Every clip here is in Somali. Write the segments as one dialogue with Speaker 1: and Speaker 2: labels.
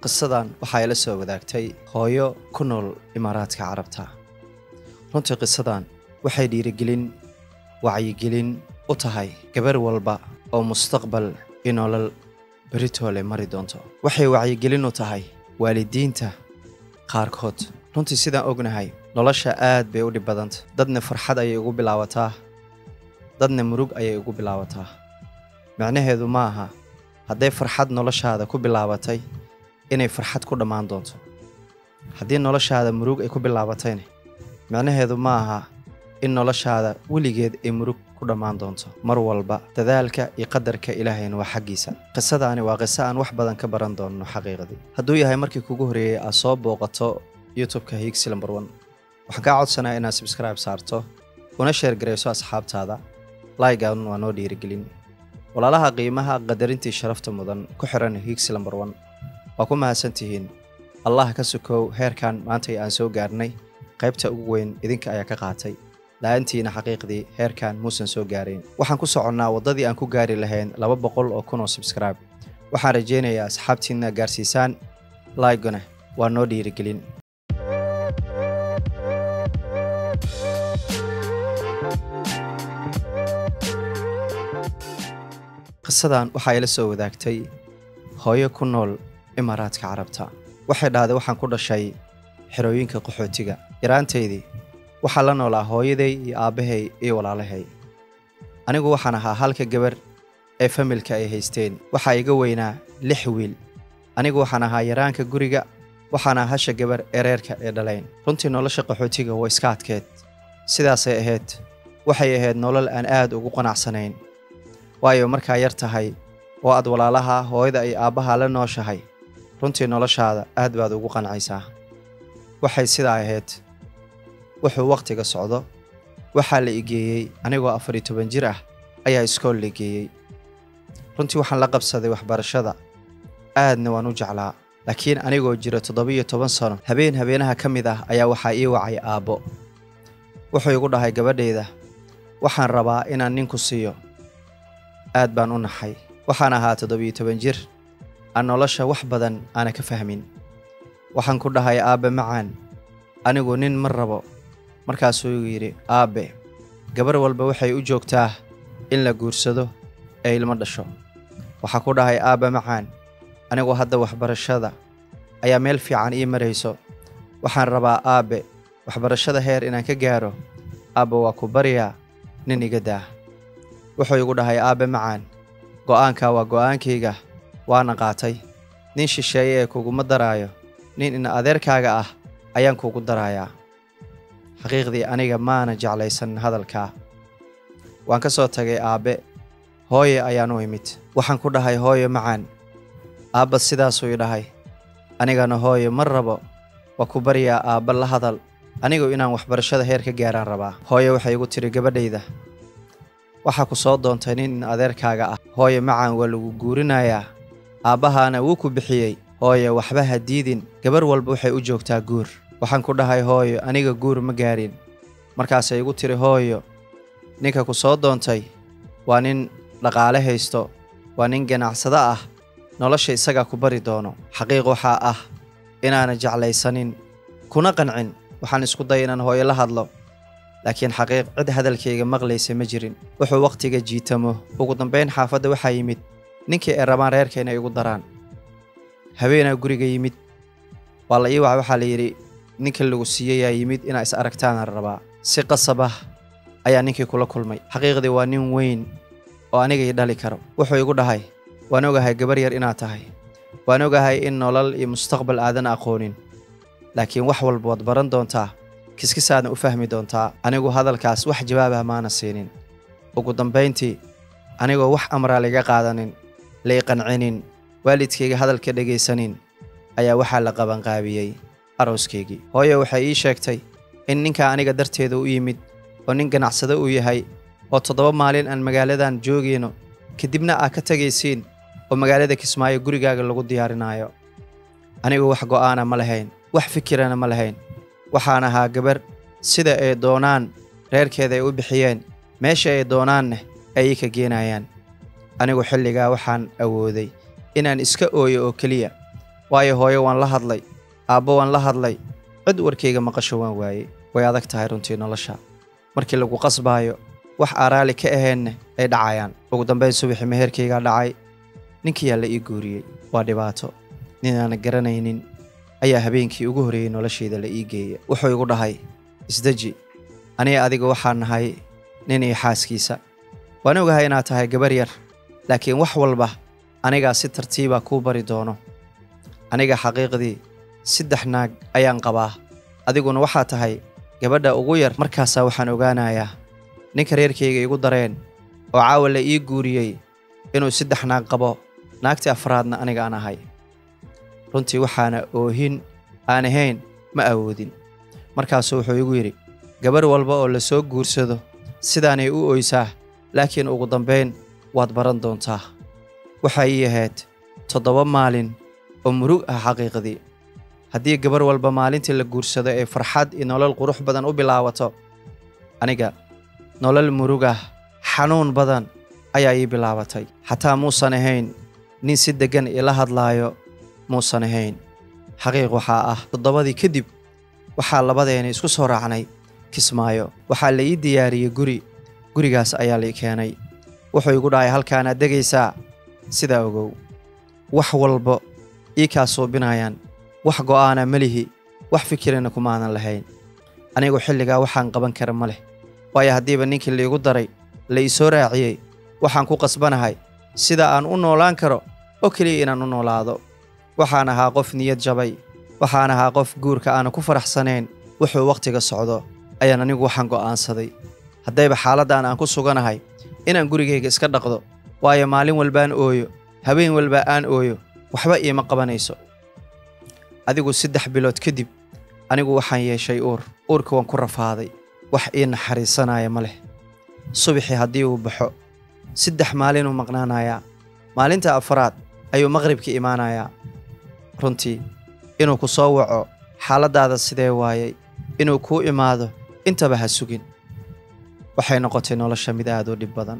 Speaker 1: qisadan waxaa ila soo wadaagtay hooyo ku nool imaaraadka carabta runtii qisadan waxay dhiirigelin wacyigelin u tahay gabar walba oo mustaqbal iyo nolol beritoole mari doonto waxay wacyigelin u tahay waalidiinta qaarkood runtii sidaan ognahay nolosha aad bay u dhib badanta dadna farxad ayay ugu bilaabataa dadna murug ayay ugu bilaabataa micnaheedu ma aha hadday farxad noloshaada ku bilaabatay inay farxad ku dhammaan doonto haddii noloshaada murug ay ku bilaabatayna micnaheedu ma aha in noloshaada weligeed ay murug ku dhammaan doonto mar walba dadaalka iyo qadarka ilaahayna waa xaggiisa qisadaani waa qiso aan wax badan ka baran doonno xaqiiqadii hadduu yahay markii kugu horreeyey aad soo booqato youtubeka hiigsi lambar one waxaan kaa codsanaa inaad subscribe saarto una sheer garayso asxaabtaada laigan waa noo dhiirigelin walaalaha qiimaha qadarintii sharafta mudan ku xiran hiigsi lambar one waa ku mahadsantihiin allah ka sukow heerkan maantay aan soo gaarnay qaybta ugu weyn idinka ayaa ka qaatay la-aantiina xaqiiqdii heerkan muusan soo gaarayn waxaan ku soconnaa waddadii aan ku gaari lahayn laba boqol oo kun oo subscribe waxaan rajaynayaa asxaabtiinna gaarsiisaan laigona waa noo dhiirigelin qisadan waxaa ila soo wadaagtay hooyo ku nool imaaraadka carabta waxay dhahday waxaan ku dhashay xerooyinka qaxootiga yaraantaydii waxaa la noolaa hooyaday iyo aabbahay iyo walaalahay anigu waxaan ahaa halka gabar ee familka ay haysteen waxaa iga weynaa lix wiil anigu waxaan ahaa yaraanka guriga waxaan ahaa hasha gabar ee reerka ee dhalayn runtii nolosha qaxootiga waa iska adkeed sidaasay ahayd waxay ahayd nolol aan aad ugu qanacsanayn waayo markaa yar tahay oo aad walaalaha hooyada iyo aabbaha la nooshahay runtii noloshaada aad baad ugu qancaysaa waxay sidaa ahayd wuxuu wakhtiga socdo waxaa la igeeyey anigoo afar iyo toban jir ah ayaa iskool la geeyey runtii waxaan la qabsaday waxbarashada aadna waan u jeclaa laakiin anigoo jira toddoba-iyo toban sano habeen habeenaha ka mid ah ayaa waxaa ii wacay aabbo wuxuu igu dhahay gabadhayda waxaan rabaa inaan ninku siiyo aad baan u naxay waxaan ahaa toddobiyo toban jir aan nolosha wax badan aana ka fahmin waxaan ku dhahay aabbe macaan anigu nin ma rabo markaasuu igu yidhi aabbe gabar walba waxay u joogtaa in la guursado ee ilmo dhasho waxaa ku dhahay aabbe macaan anigu hadda waxbarashada ayaa meel fiican ii marayso waxaan rabaa aabbe waxbarashada heer inaan ka gaaro aabbe waa ku baryaa nin iga daah wuxuu igu dhahay aabbe macaan go'aankaa waa go'aankayga waana qaatay nin shisheeye ee kuguma daraayo nin ina adeerkaaga ah ayaan kuugu darayaa xaqiiqdii aniga maana jeclaysan hadalkaa waan ka soo tagay aabbe hooye ayaan u imid waxaan ku dhahay hooye macaan aabba sidaasuu i dhahay anigana hooye ma rabo waa ku baryaa aabba la hadal anigu inaan waxbarashada heer ka gaaraan rabaa hooye waxay igu tidhi gabadhayda waxaa ku soo doontay nin in adeerkaaga ah hooye macaan waa lagu guurinayaa aabbahaana wuu ku bixiyey hooye waxba ha diidin gabar walba waxay u joogtaa guur waxaan ku dhahay hooyo aniga guur ma gaarin markaasay igu tiri hooyo ninka ku soo doontay waa nin dhaqaale haysto waa nin ganacsado ah nolosha isagaa ku bari doono xaqiiq waxaa ah inaana jeclaysanin kuna qancin waxaan isku day inaan hooyo la hadlo laakiin xaqiiq cid hadalkayga maqlaysa ma jirin wuxuu wakhtiga jiitamo ugu dambayn xaafadda waxaa yimid ninkii ay rabaan reerka inay igu daraan habeenaa guriga yimid waa la ii waca waxaa la yidhi ninka lagu siiyeyaa yimid inaa is aragtaana rabaa si qasab ah ayaa ninkii kula kulmay xaqiiqdii waa nin weyn oo aniga ii dhali karo wuxuu igu dhahay waan ogahay gabar yar inaad tahay waan ogahay in nolol iyo mustaqbal aadan aqoonin laakiin wax walba waad baran doontaa kiskisaadna u fahmi doontaa anigu hadalkaas wax jawaabah maana siinin ugu dambayntii anigoo wax amraa laiga qaadanin lai qancinin waalidkayga hadalka dhegaysanin ayaa waxaa la qabanqaabiyey arooskaygii hooye waxay ii sheegtay in ninkaa aniga darteeda u yimid oo nin ganacsado uu yahay oo toddoba maalin aan magaaladan joogayno kadibna aad ka tegaysiin oo magaalada kismaayo gurigaaga lagu diyaarinaayo anigu wax go'aana ma lahayn wax fikirana ma lahayn waxaan ahaa gabar sida ay doonaan reerkeeda ay u bixiyeen meesha ay doonaanna ay ii ka geenayaan anigu xilligaa waxaan awooday inaan iska ooyo oo keliya waayo hooyo waan la hadlay aabbo waan la hadlay cid warkayga maqasho waan waayey way adag tahay runtii nolosha markii lagu qasbaayo wax aaraali ka ahaynna ay dhacayaan ugu dambayn subaxii meherkaygaa dhacay ninkiyaa la ii guuriyey waa dhibaato ninaana garanaynin ayaa habeenkii ugu horreeyey noloshayda la ii geeya wuxuu igu dhahay isdeji aniga adiga waxaan nahay nin iyo xaaskiisa waan ogahay inaad tahay gabar yar laakiin wax walba anigaa si tartiiba kuu bari doono aniga xaqiiqdii saddex naag ayaan qabaa adiguna waxaa tahay gabadha ugu yar markaasaa waxaan ogaanayaa ninka reerkayga igu dareen oo caawa la ii guuriyey inuu saddex naag qabo naagtii afraadna aniga aan ahay runtii waxaana oohin aan ahayn ma awoodin markaasuu wuxuu igu yidhi gabar walba oo la soo guursado sidaanay u oysaa laakiin ugu dambayn waad baran doontaa waxay ii ahayd toddoba maalin oo murug ah xaqiiqdii haddii gabar walba maalintii la guursado ee farxad iyo nolol qurux badan u bilaabato aniga nolol murug ah xanuun badan ayaa ii bilaabatay xataa muusan ahayn nin si deggan ila hadlaayo muusan ahayn xaqiiq waxaa ah toddobadii kadib waxaa labadeena isku soo raacnay kismaayo waxaa la ii diyaariyey guri gurigaas ayaa lai keenay wuxuu igu dhahay halkaanaad degaysaa sidaa ogow wax walba ii kaa suubinayaan wax go'aana melihi wax fikirina kumaanan lahayn anigu xilligaa waxaan qaban kara ma leh waayo haddiiba ninkii laigu daray la ii soo raaciyey waxaan ku qasbanahay sida aan u noolaan karo oo keliya inaan u noolaado waxaan ahaa qof niyad jabay waxaan ahaa qof guurka aana ku faraxsanayn wuxuu wakhtiga socdo ayaan anigu waxaan go'aansaday haddayba xaaladdan aan ku suganahay inaan gurigayga iska dhaqdo waayo maalin walbaan ooyo habeen walba aan ooyo waxba iima qabanayso adigu saddex bilood kadib anigu waxaan yeeshay uur uurka waan ku rafaaday wax ii naxariisanaya ma leh subaxii haddii uu baxo saddex maalinuu maqnaanayaa maalinta afaraad ayuu maqribka imaanayaa runtii inuu ku soo waco xaaladdaada sidee waayey inuu kuu imaado intaba ha sugin waxay noqotay nolosha mid aad u dhib badan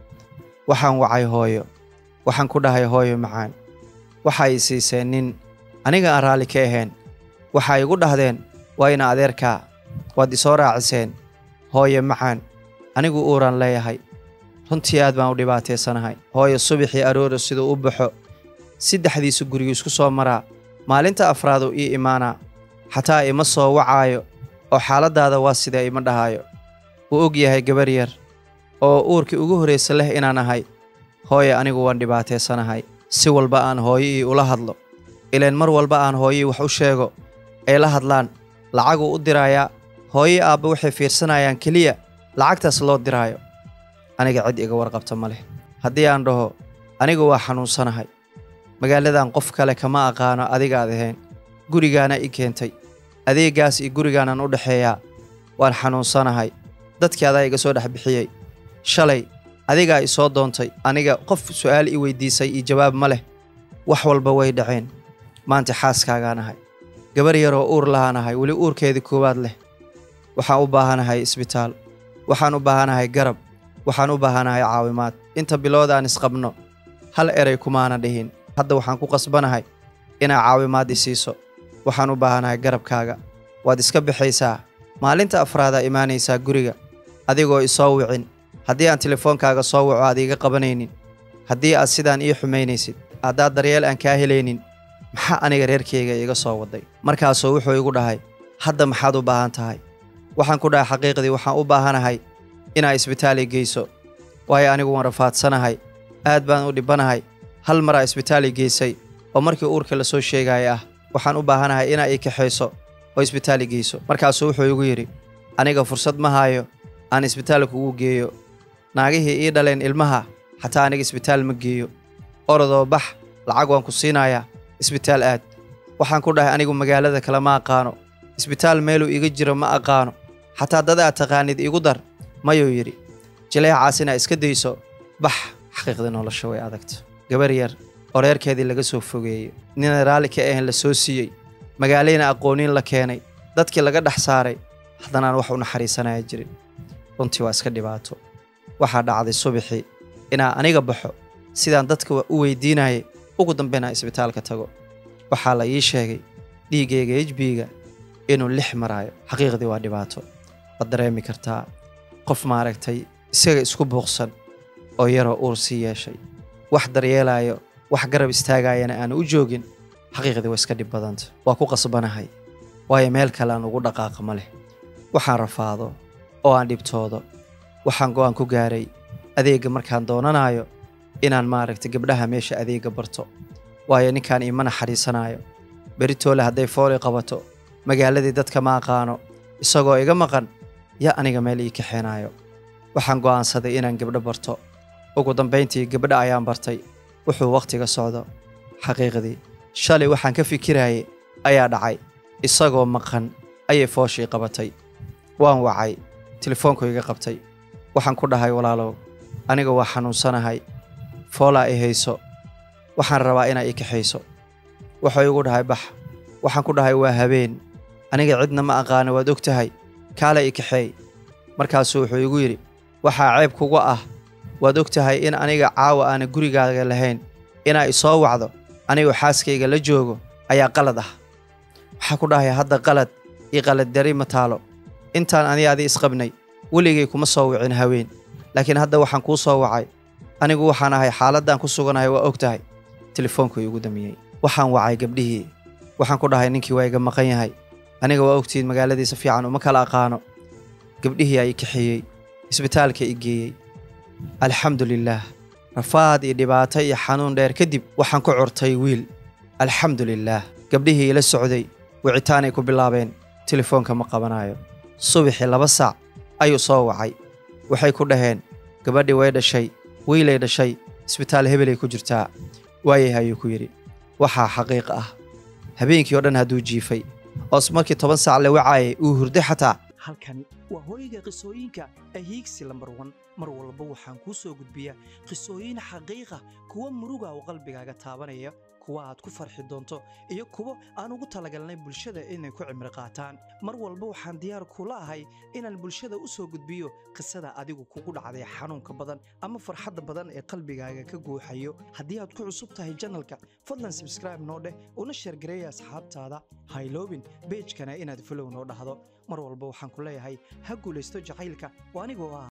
Speaker 1: waxaan wacay hooyo waxaan ku dhahay hooyo macaan waxa ay siiseen nin aniga aan raalli ka ahayn waxay igu dhahdeen waa ina adeerkaa waad isoo raaciseen hooyo macaan anigu uuraan leeyahay runtii aad baan u dhibaataysanahay hooyo subaxii aroora siduu u baxo saddexdiisu gurigu isku soo maraa maalinta afraaduu ii imaanaa xataa ima soo wacaayo oo xaaladdaada waa sidee ima dhahaayo wuu og yahay gabar yar oo uurkii ugu horraysa leh inaan ahay hooyo anigu waan dhibaataysanahay si walba aan hooyo ii ula hadlo ileen mar walba aan hooyii wax u sheego ay la hadlaan lacaguu u diraayaa hooyii aabba waxay fiirsanayaan keliya lacagtaas loo diraayo aniga cid iga warqabta ma leh haddii aan dhaho anigu waa xanuunsanahay magaaladan qof kale kama aqaano adigaad ahayn gurigaana i keentay adeeggaas iyo gurigaanaan u dhexeeyaa waan xanuunsanahay dadkii adaa iga soo dhex bixiyey shalay adigaa i soo doontay aniga qof su'aal i weydiisay iyo jawaab ma leh wax walba way dhaceen maanta xaaskaagaan ahay gabar yaroo uur lahaan ahay weli uurkeedii koowaad leh waxaan u baahanahay isbitaal waxaan u baahanahay garab waxaan u baahanahay caawimaad inta bilood aan isqabno hal eray kumaana dhihin hadda waxaan ku qasbanahay inaa caawimaad i siiso waxaan u baahanahay garabkaaga waad iska bixaysaa maalinta afraadaa imaanaysaa guriga adigoo isoo wicin haddii aan telefoonkaaga soo waco aad iiga qabanaynin haddii aad sidaan ii xumaynaysid haddaad daryeel aan kaa helaynin maxaa aniga reerkayga iiga soo waday markaasuu wuxuu igu dhahay hadda maxaad u baahan tahay waxaan ku dhahay xaqiiqdii waxaan u baahanahay inaa isbitaal i geyso waayo anigu waan rafaadsanahay aad baan u dhibbanahay hal maraa isbitaal i geysay oo markii uurka la soo sheegaya ah waxaan u baahanahay inaa ii kaxayso oo isbitaal i geyso markaasuu wuxuu igu yidhi aniga fursad ma haayo aan isbitaal kugu geeyo naagihii ii dhaleen ilmaha xataa aniga isbitaal ma geeyo orodoo bax lacag waan ku siinayaa isbitaal aad waxaan ku dhahay anigu magaalada kale ma aqaano isbitaal meeluu iga jiro ma aqaano xataa dad aad taqaanid igu dar mayuu yidhi jileecaas inaa iska dayso bax xaqiiqda nolosha way adagta gabar yar oo reerkeedii laga soo fogeeyey nina raalli ka ahayn la soo siiyey magaalayna aqooniin la keenay dadkii laga dhex saaray haddanaan wax u naxariisanaya jirin runtii waa iska dhibaato waxaa dhacday subaxii inaa aniga baxo sidaan dadka u weydiinayay ugu dambaynaa isbitaalka tago waxaa la ii sheegay dhiiggayga hb-ga inuu lix maraayo xaqiiqdii waa dhibaato waad dareemi kartaa qof maaragtay isaga isku buuqsan oo yaroo uur sii yeeshay wax daryeelaayo wax garab istaagayana aanu u joogin xaqiiqdii waa iska dhib badanta waa ku qasbanahay waayo meel kale aan ugu dhaqaaqa ma leh waxaan rafaado oo aan dhibtoodo waxaan go'aan ku gaaray adeegga markaan doonanayo inaan maaragtay gabdhaha meesha adeegga barto waayo ninkaan iima naxariisanaayo beritoole hadday fooli qabato magaaladii dadka ma aqaano isagoo iga maqan ya aniga meel ii kaxeenaayo waxaan go'aansaday inaan gabdho barto ugu dambayntii gabdha ayaan bartay wuxuu wakhtiga socdo xaqiiqdii shalay waxaan ka fikirayay ayaa dhacay isagoo maqan ayay fooshii qabatay waan wacay telefoonku iga qabtay waxaan ku dhahay walaalow aniga waa xanuunsanahay foolaa i hayso waxaan rabaa inaa i kaxayso wuxuu igu dhahay bax waxaan ku dhahay waa habeen aniga cidna ma aqaano waad og tahay kaala i kaxeey markaasuu wuxuu igu yidhi waxaa ceeb kuga ah waad og tahay in aniga caawa aana gurigaaga lahayn inaa isoo wacdo anigoo xaaskayga la joogo ayaa qalad ah waxaa ku dhahay hadda qalad io qaladdari ma taalo intaan ani adi isqabnay weligay kuma soo wicin haween laakiin hadda waxaan kuu soo wacay anigu waxaan ahay xaaladdan ku suganahay waa og tahay telefoonku igu damiyey waxaan wacay gabdhihii waxaan ku dhahay ninkii waa iga maqan yahay aniga waa ogtihiin magaaladiisa fiican uma kala aqaano gabdhihii ay kaxeeyey isbitaalka i geeyey alxamdu lilaah rafaad iyo dhibaato iyo xanuun dheer kadib waxaan ku curtay wiil alxamdu lilaah gabdhihii ila socday wicitaanay ku bilaabeen telefoonka ma qabanayo subaxii laba saac ayuu soo wacay waxay ku dhaheen gabadhii way dhashay wiilay dhashay isbitaal hebelay ku jirtaa waayah ayuu ku yidhi waxaa xaqiiq ah habeenkii oo dhan hadduu jiifay oos markii toban saac la wacaayay uu hurday xataa
Speaker 2: halkani waa hooyga qisooyinka ahiigsi lambar wan mar walba waxaan kuu soo gudbiyaa qisooyin xaqiiqa kuwa muruga oo qalbigaaga taabanaya kuwa aad ku farxi doonto iyo kuwo aan ugu talagalnay bulshada inay ku cimri qaataan mar walba waxaan diyaar kula ahay inaan bulshada u soo gudbiyo qisada adigu kugu dhacday xanuunka badan ama farxadda badan ee qalbigaaga ka guuxayo haddii aad ku cusub tahay janalka fadlan sabskraibe noo dheh una sheergareeya asxaabtaada hayloobin beejkana inaad folow noo dhahdo mar walba waxaan ku leeyahay ha guulaysto jacaylka oo anigoo ah